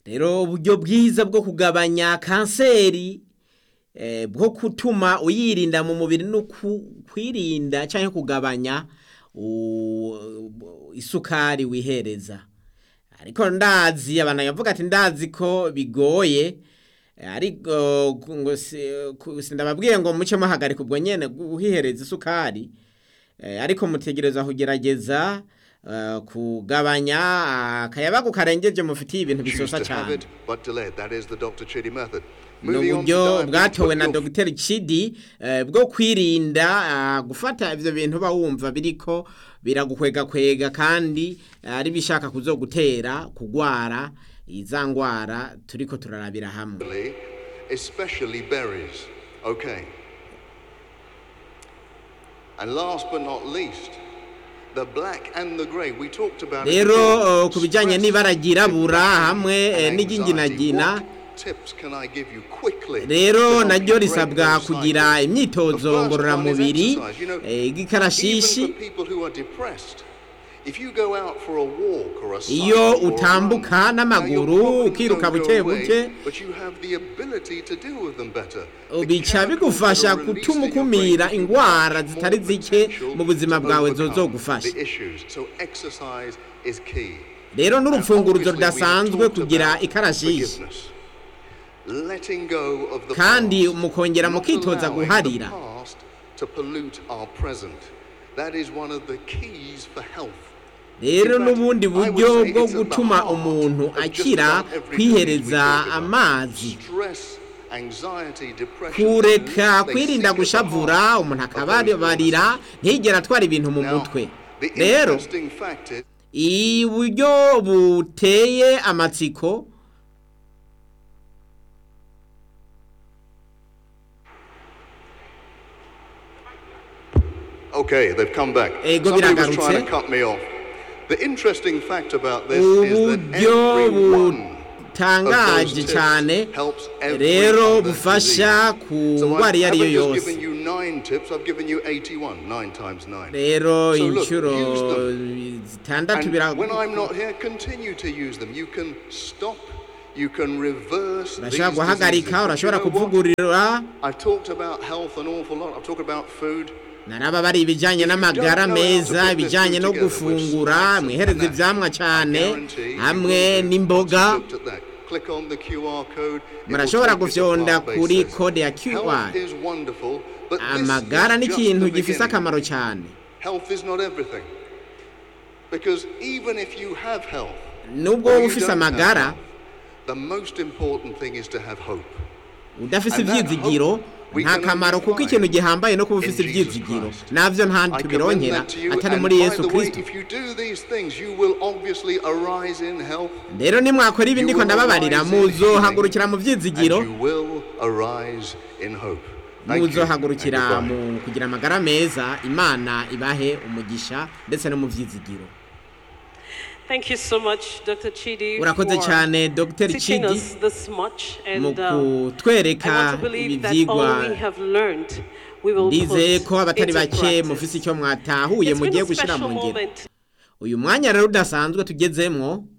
rero uburyo bwiza bwo kugabanya kanseri eh, bwo gutuma uyirinda mu mubiri no ku- kwirinda cyangwa kugabanya u- isukari wihereza ariko ndazi abantu bavuga ati ndazi ko bigoye eh, ariko ku- ngo si- ku- sindababwiye ngo muce muhagarika ubwo nyene guhihereza isukari Eh, ariko mutegereza kugerageza eh, kugabanya akayabagu karengeje mufitiye ibintu Choose bisosa to have cyane it, but delay it. That is the Dr. Chidi method. ni Moving on to uburyo diabetes, bwatowe but na your dogiteri Chidi eh, bwo kwirinda ah, gufata ivyo bintu uba wumva biriko biragukwega kandi eh, ari bishaka kuzogutera kugwara iza ngwara turiko turarabira hamwe family, especially berries. Okay. And last but not least, the black and the grey. We talked about it rero before. eh, ku bijanye Stress, n'ibara ryirabura hamwe eh, and anxiety. n'iry'inginagina What tips can I give you quickly to rero help naryo you break risabwa those kugira cycles? imyitozo The first one is ngororamubiri exercise. You know, eh, igikarashishi Even for people who are depressed, if you go out for a walk or a Iyo cycle or a utambuka run, n'amaguru, now your problems ukiruka don't buke go away, buke, but you have the ability to deal with them better. The bica chemicals bigufasha that are released gutuma in your brain ukumira give you ingwara much zitari more zike potential mu buzima to bwawe overcome zozogufasha the issues. So exercise is key. rero And n'urupfunguruzo obviously we have rudasanzwe talked kugira about ikarashishi forgiveness. Letting go of the kandi past. mukongera Not mukitoza allowing guharira the past to pollute our present. That is one of the keys for health. rero In fact, n'ubundi I would buryo say bwo it's at the gutuma heart umuntu of just akira about every disease we kwihereza talk about. amazi Stress, anxiety, depression, kureka they kwirinda sit at the gushavura heart umuntu of those akabarira illnesses. ntigera atwara ibintu mu Now, mutwe the rero interesting fact is uburyo buteye amatsiko Okay, they've come back. Ego Somebody was biragarutse. trying to cut me off. The interesting fact about this is that uburyo every one butangaje of those cyane tips helps every rero other bufasha disease. ku So ndwara I iyo ari yo haven't just yose given you nine tips, I've given you 81, nine times nine. rero So look, inshuro use them. zitandatu And when I'm bira not here, continue to use them. You can stop, you can reverse these urashobora guhagarika diseases. But you urashobora know what? kuvugurura I've talked about health an awful lot. I've talked about food. naraba bari ibijyanye n'amagara meza ibijyanye no gufungura mwihereza ibyamwa cyane hamwe n'imboga Murashobora gufyonda kuri kode ya QR. amagara ni ikintu gifise akamaro cyane Health is not everything. Because even if you have health, nubwo or wowe you ufise don't have amagara health, the most important thing is to have hope. udafise And that ivyizigiro hope we nta can kamaro only kuko find ikintu gihambaye no kuba in ufise Jesus ivyizigiro Christ. navyo nta I commend tubironkera that to you. atari And muri by yesu the way, kristo if you do these things, you will obviously arise in health rero nimwakora ibi You ndiko will ndababarira arise in muzohagurukira mu and vyizigiro you will arise in hope. Thank you. muzohagurukira And goodbye. mu kugira amagara meza imana ibahe umugisha ndetse no mu vyizigiro Thank you so much, Dr. Chidi, urakoze for cyane dr teaching chidi us this much. mu And uh, kutwereka I want to ibi believe that vyigwa all we have learned, we will ndizeye put ko abatari into bake practice. mufise icyo mwatahuye It's been mugiye a gushyira special mu ngiro moment uyu mwanya rero udasanzwe tugezemwo